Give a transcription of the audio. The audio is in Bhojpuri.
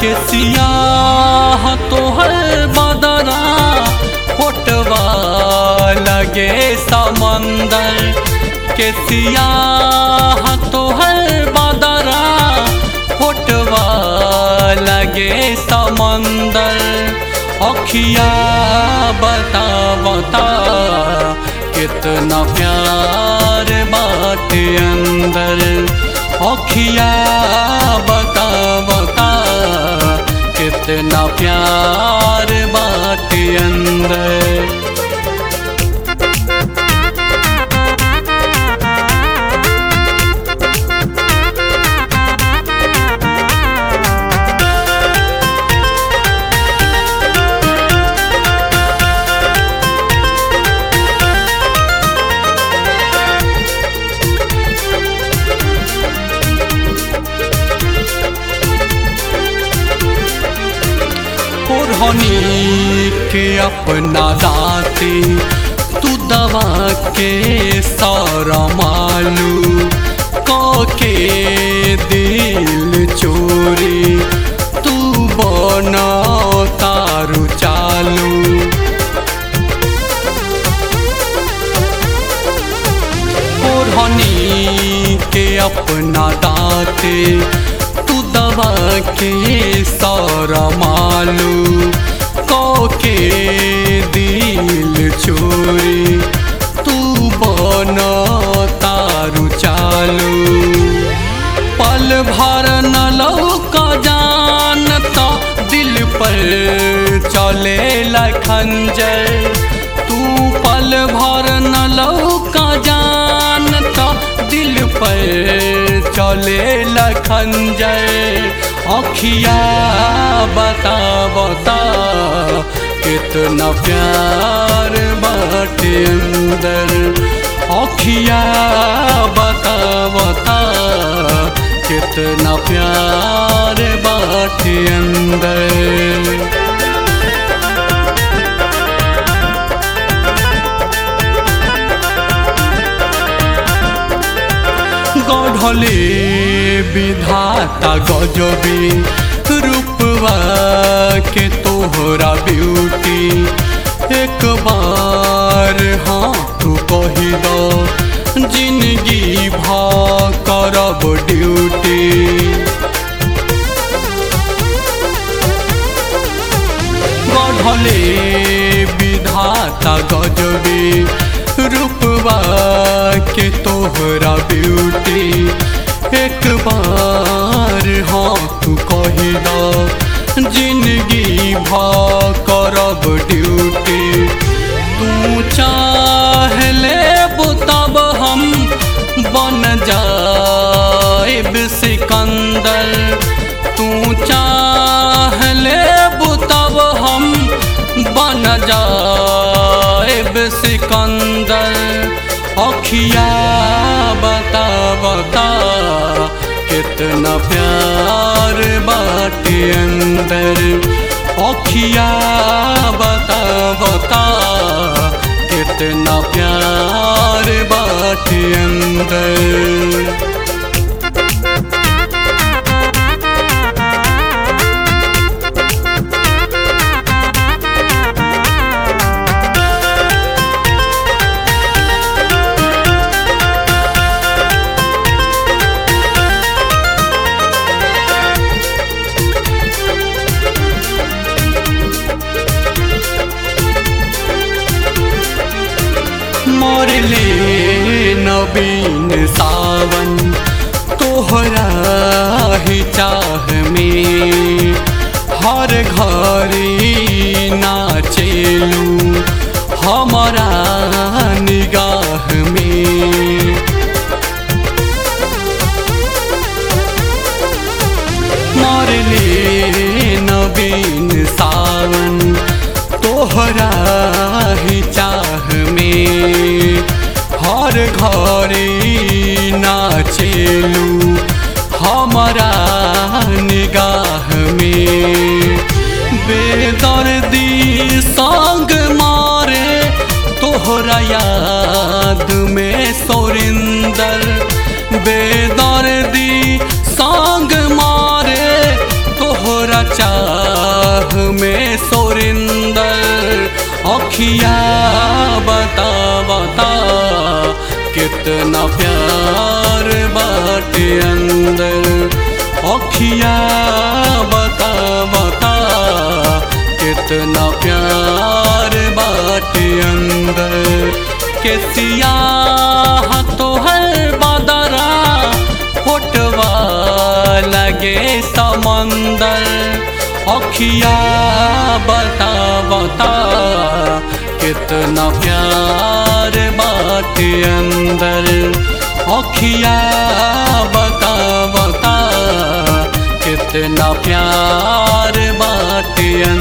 के सियाह तोहर बदरा फोटवा लगे समंदर के सियाह तोहर बदरा फोटवा लगे समंदर अखिया बता बता कितना प्यार बाटे अंदर अखिया बता बता कितना प्यार बाटे अंदर ओढ़नी के अपना दाते तू दवा के सारा मालू के दिल चोरी तू बना तारू चालू ओढ़नी के अपना दाते तू दवा के सारा मालू के दिल चोरी तू बना तारू चालू पल भर न लौका जान तो दिल पर चले खंजर तू पल भर न लौका जान तो दिल पर चले खंजर अखिया बता बता कितना प्यार बाटे अंदर अखिया बता बता कितना प्यार बाटे अंदर गढ़ले विधाता गजबी रूपवा के तोहरा ब्यूटी एक बार हाँ तू कही दो जिंदगी भा करब ड्यूटी गढ़ले विधाता गजबी रूपवा के तोहरा ब्यूटी एक बार हाँ तू कही दो जिंदगी भा करब ड्यूटी तू चाह ले तब हम बन जाएब सिकंदर तू चाह ले तब हम बन जाएब सिकंदर अखिया बता बता कितना प्यार बाटे अंदर अखिया बता बता कितना प्यार बाटे अंदर मोरले नवीन सावन तोहरा ही चाह में हर घरी नाचेलू हमारा निगाह में मोरले नवीन सावन तोहरा ही चाह में हर घरे नाचेलू हमारा निगाह में बेदर्दी संग मारे तोहरा याद में सोरिंदर बेदर्दी संग मारे तोहरा चा में सोरिंदर अखिया बता बता कितना प्यार बाटे अंदर अखिया बता बता कितना प्यार बाटे अंदर के सियाह तो है बदरा फोटवा लगे समंदर अखिया बता बता कितना प्यार बाटे अंदर अखिया बता बता कितना प्यार बाटे